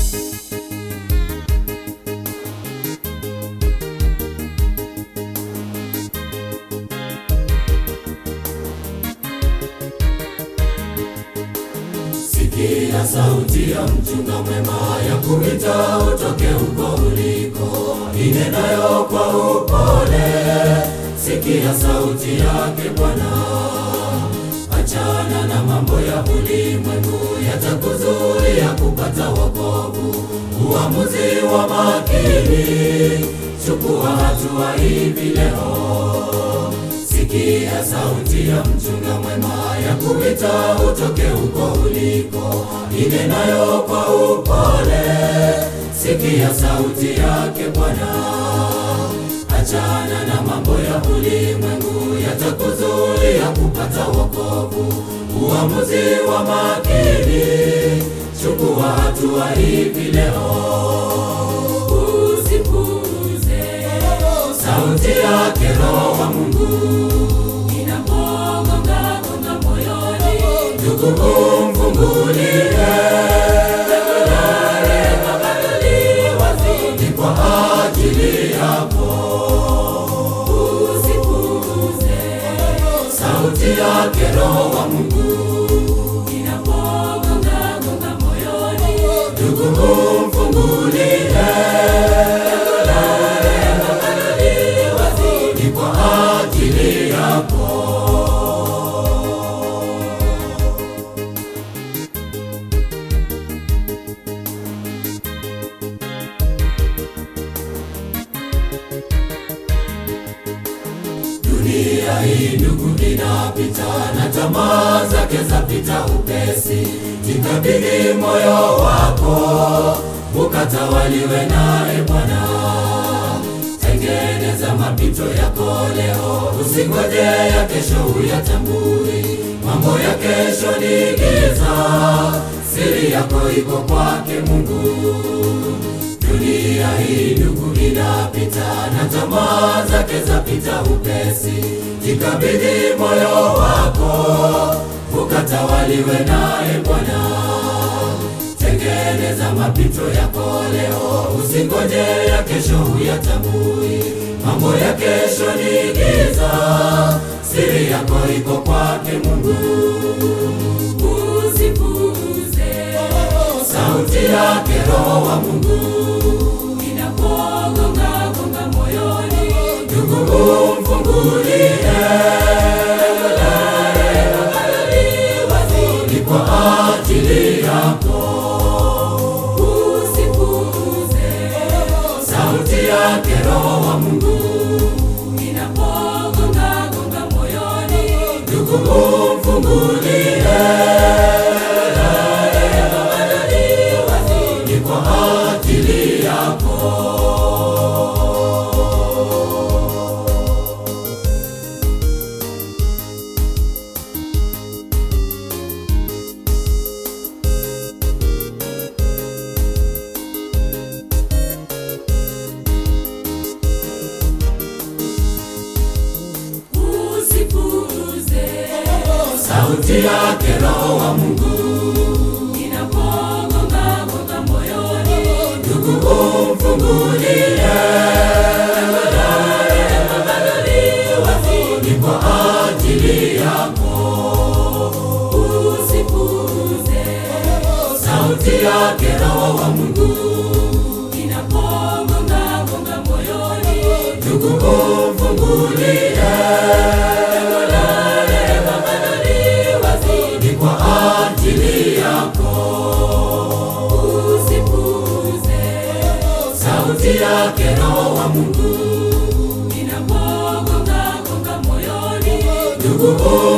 Sikia sauti ya mchunga mwema ya kuita utoke huko uliko, inenayo kwa upole. Sikia sauti yake Bwana, achana na mambo ya ulimwengu, yatakuzuia kupata wokovu. Uamuzi wa makini, chukua hatua hivi leo. Sikia sauti ya mchunga mwema ya kuita utoke huko uliko, inenayo kwa upole. Sikia sauti yake Bwana, achana na mambo ya ulimwengu, yatakuzuia kupata wokovu. Uamuzi wa makini, chukua hatua hivi leo. Usipuuze sauti yake Roho wa Mungu inapogonga gonga moyoni, ndugu umfungulie ni kwa ajili yako. Usipuuze sauti yake Roho wa Mungu inapogonga gonga moyoni, ndugu umfungulie ni kwa ajili yako. Dunia hii ndugu inapita na tamaa zake zapita upesi. Jikabidhi moyo wako ukatawaliwe naye Bwana. Tengeneza mapito yako leo, usingoje ya kesho uyatambui. Mambo ya kesho ni giza, siri yako iko kwake Mungu. Dunia hii ndugu inapita na tamaa zake zapita upesi. Jikabidhi moyo wako ukatawaliwe naye Bwana. Tengeneza mapito yako leo, usingoje ya kesho uyatambui. Mambo ya kesho ni giza, siri yako iko kwake Mungu. Usipuuze sauti yake Roho wa Mungu inapogonga gonga moyoni, ndugu umfungulie ni kwa ajili yako. Usipuuze sauti yake Roho wa Mungu inapogonga gonga moyoni, ndugu umfungulie ni kwa ajili yako. Usipuuze sauti yake Roho wa Mungu inapogonga gonga moyoni, ndugu umfungulie ni kwa ajili yako. Usipuuze sauti yake Roho wa Mungu inapogonga gonga moyoni, ndugu umfungulie ni kwa ajili yako. Usipuuze sauti yake Roho wa Mungu inapogonga gonga moyoni, ndugu